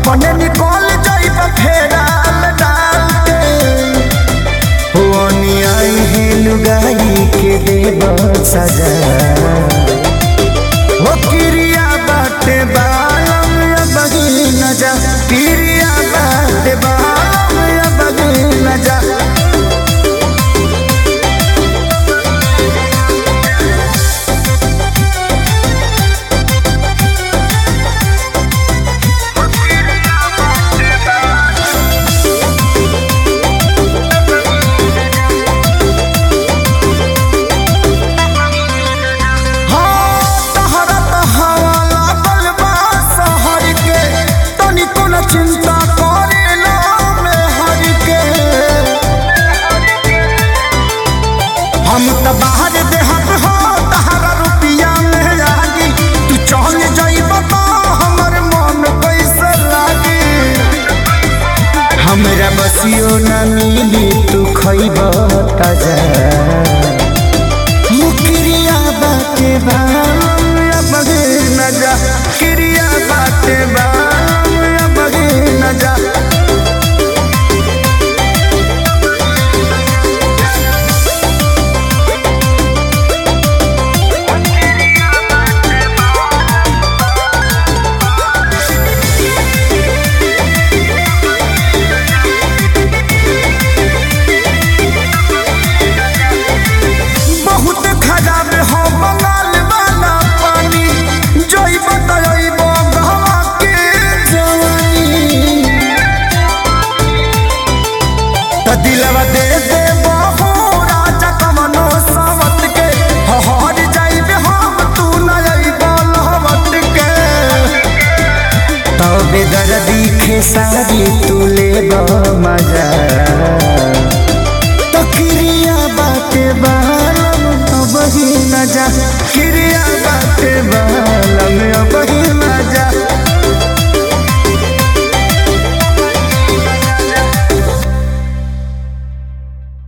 अपने निकल जाइब फेराल डाल के हुआनी आई है लुगाई के देव सजा हो किरिया बाटे बालम या बगी न जा किरिया बाटे बालम या बगी न जा हाँ, तहरा त हवा लागल बा शहर के, तनिको न चिंता करेला मेहर के। हम त बाहर देहत हो तहरा रुपिया में लागी तू चल जाइब त हमर मन कैसे लागी हमरा बसियो न मिली तू खइब ताजा मुकरिया बाटे बाम या बगे न जा किरिया बाटे बाम या बगे न जा बहुत खराब हो बंगाल वाला पानी जोई बताइब गहवा के जवानी त दिलवा दे दे बहु राजा कमनो सावत के हहर जाइब हम तू न अइब लहवत के तबे दर्दी खेसारी तू लेब मजा तो किरिया बाटे बालम तो बही न जा किरिया